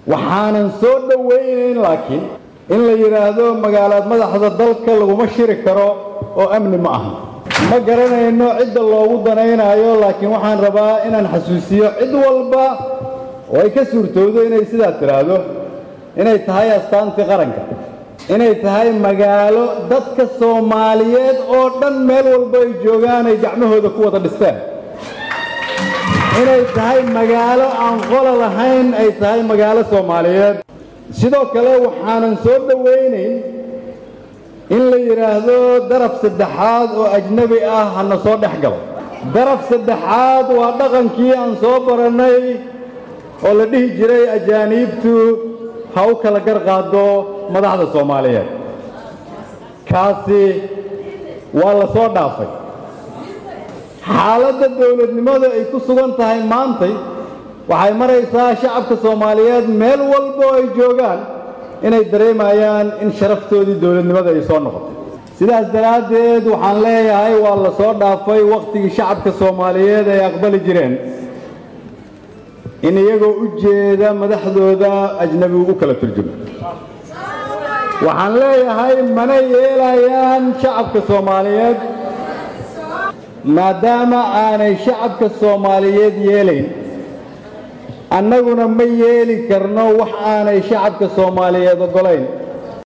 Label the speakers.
Speaker 1: waxaanan soo dhowaynayn laakiin in la yidhaahdo magaalaad madaxda dalka laguma shiri karo oo amni ma aha ma garanayno cidda loogu danaynaayo laakiin waxaan rabaa inaan xasuusiyo cid walba oo ay ka suurtowdo inay sidaa tidhaahdo inay tahay astaantii qaranka inay tahay magaalo dadka soomaaliyeed oo dhan meel walba ay joogaan ay gacmahooda ku wada dhisteen inay tahay magaalo aan qola lahayn ay tahay magaalo soomaaliyeed sidoo kale waxaanan soo dhowaynayn in la yidhaahdo daraf saddexaad oo ajnebi ah hana soo dhex galo daraf saddexaad waa dhaqankii aan soo barannay oo la dhihi jiray ajaaniibtu ha u kala gar qaado madaxda soomaaliyeed kaasi waa la soo dhaafay xaaladda dowladnimada ay ku sugan tahay maantay waxay maraysaa shacabka soomaaliyeed meel walba oo ay joogaan inay dareemayaan in sharaftoodii dowladnimada ay soo noqotay sidaas daraaddeed waxaan leeyahay waa la soo dhaafay wakhtigii shacabka soomaaliyeed ay aqbali jireen in iyagoo u jeeda madaxdooda ajnabi u kala turjumo waxaan leeyahay mana yeelayaan shacabka soomaaliyeed maadaama aanay shacabka soomaaliyeed yeelayn annaguna ma yeeli karno wax aanay shacabka soomaaliyeed oggolayn